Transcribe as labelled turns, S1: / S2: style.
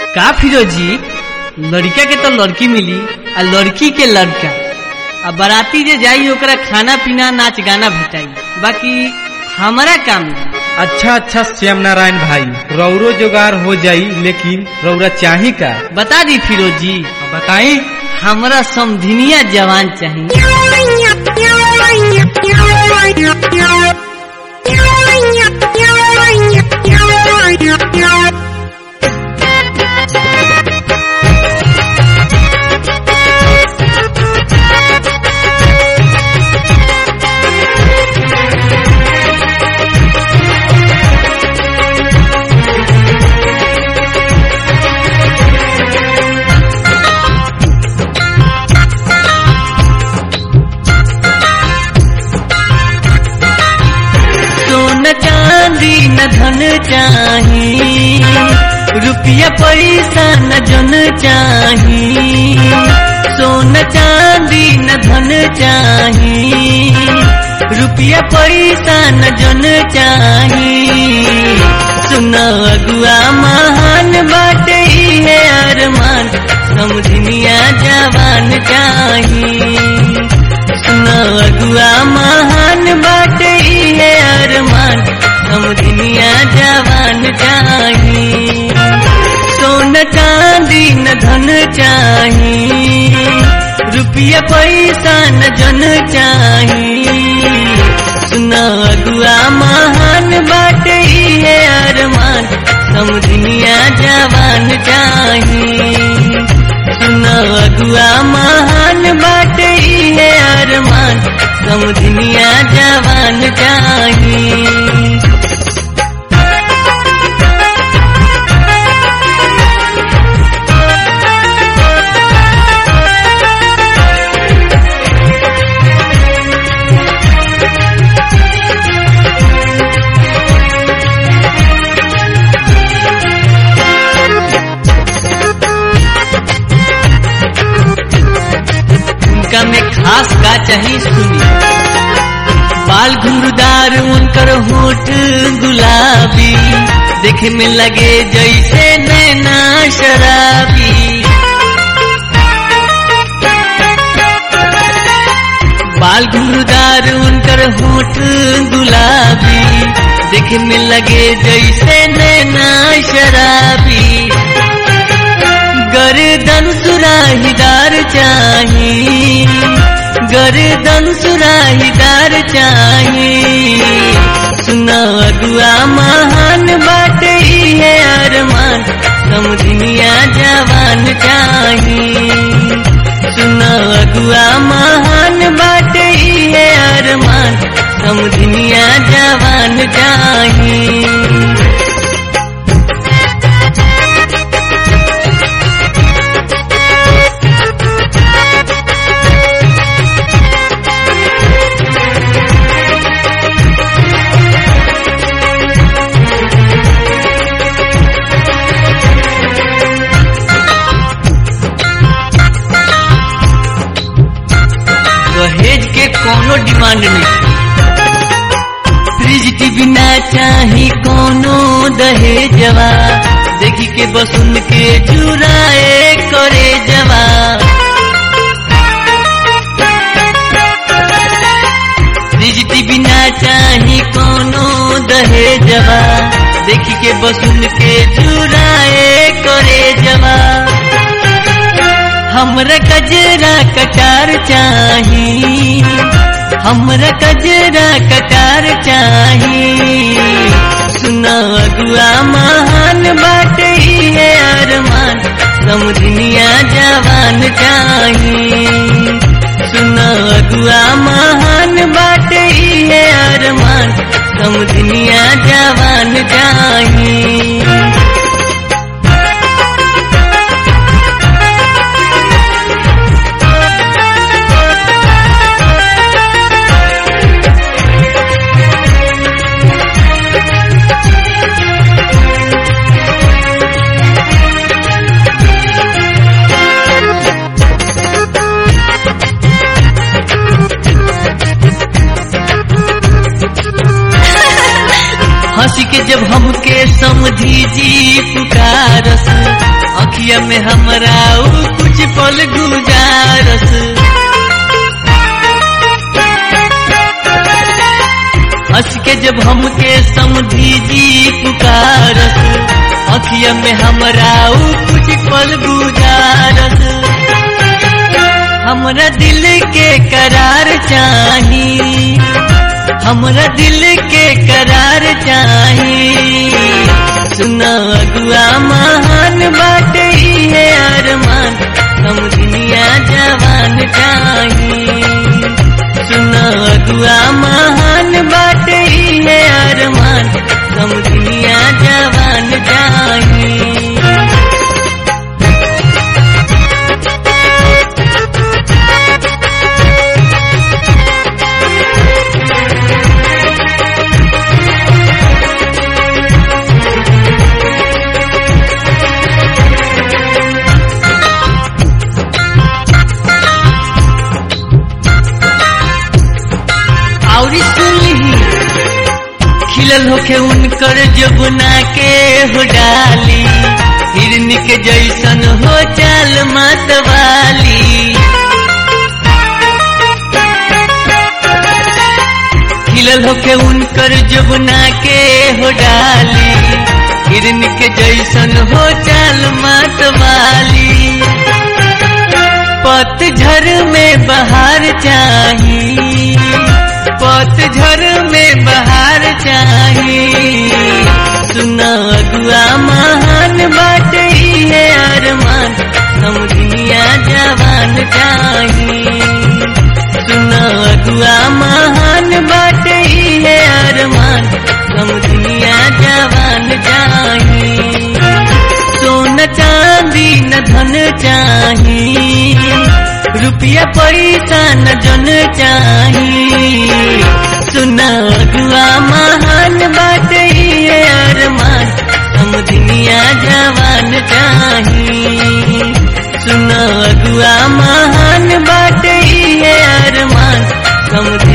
S1: का फिरोजी लड़का के तो लड़की मिली आ लड़की के लड़का आ बाराती जे जाई ओकरा खाना पीना नाच गाना भेटाई बाकी हमारा काम नहीं
S2: अच्छा अच्छा श्याम नारायण भाई रौरो जोगार हो जाई लेकिन रौरा चाही का
S1: बता दी फिरोजी
S2: बताई
S1: हमरा समधिनिया जवान चाहिए सोन चांदी न धन चाही रुपया पैसा न जन चाही सोन चांदी न धन चाही रुपया पैसा न जन चाही सुन अगुआ महान बाटे है अरमान समझनिया जवान चाही सुन अगुआ महान बाटे है अरमान समझनिया जवान चाही सोन चांदी न धन चाही रुपया पैसा न जन चाही सुन अगुआ महान बाटे है अरमान समझनिया जवान चाही सुन अगुआ महान बाटे है अरमान समझनिया जवान चाही उनका में खास का चाहिए सुनी बाल घुंघरूदार उनकर होठ गुलाबी देखे में लगे जैसे नैना शराबी बाल घुंघरूदार उनकर होठ गुलाबी देखे में लगे जैसे नैना शराबी गर्दन सुराहीदार चाही गर्दन सुराहीदार चाही सुना अगुआ महान बाटे है अरमान समझनिया जवान चाही सुना अगुआ महान बाटे है अरमान समझनिया जवान चाही दहेज के कोनो डिमांड नहीं फ्रिज टीवी ना चाही कोनो दहेजवा देखी के बस उनके चुराए करे जवा फ्रिज टीवी ना चाही कोनो दहेजवा देखी के बस उनके चुराए करे जवा हमरा कजरा कटार चाही हमरा कजरा कटार चाही सुना अगुआ महान बाटे है अरमान समझनिया जवान चाही सुना अगुआ महान बाटे है अरमान समझनिया जवान चाही हंसी के जब हमके समझी जी पुकारस अखिया में हमरा ऊ कुछ पल गुजारस हंस के जब हमके समझी जी पुकारस अखिया में हमरा ऊ कुछ पल गुजारस हमरा दिल के करार चाही हमरा दिल के करार चाही सुना अगुआ महान बाटे ही है अरमान हम दुनिया जवान चाही सुना अगुआ महान बाटे ही है अरमान हम दुनिया जवान चाही औरी सुनली खिलल होके उनकर जबना के हो डाली हिरनी के जैसन हो चाल मतवाली खिलल होके उनकर जबना के हो डाली हिरनी के जैसन हो चाल मतवाली पतझर में बहार चाही पतझर में बहार चाही सुना अगुआ महान बात ही है अरमान हम दुनिया जवान चाही सुना अगुआ महान बात ही है अरमान हम दुनिया जवान चाही सोन चांदी न धन चाही रुपया पैसा न जन चाही सुना अगुआ महान बात ही है अरमान हम दुनिया जवान चाही सुना अगुआ महान बात ही है अरमान हम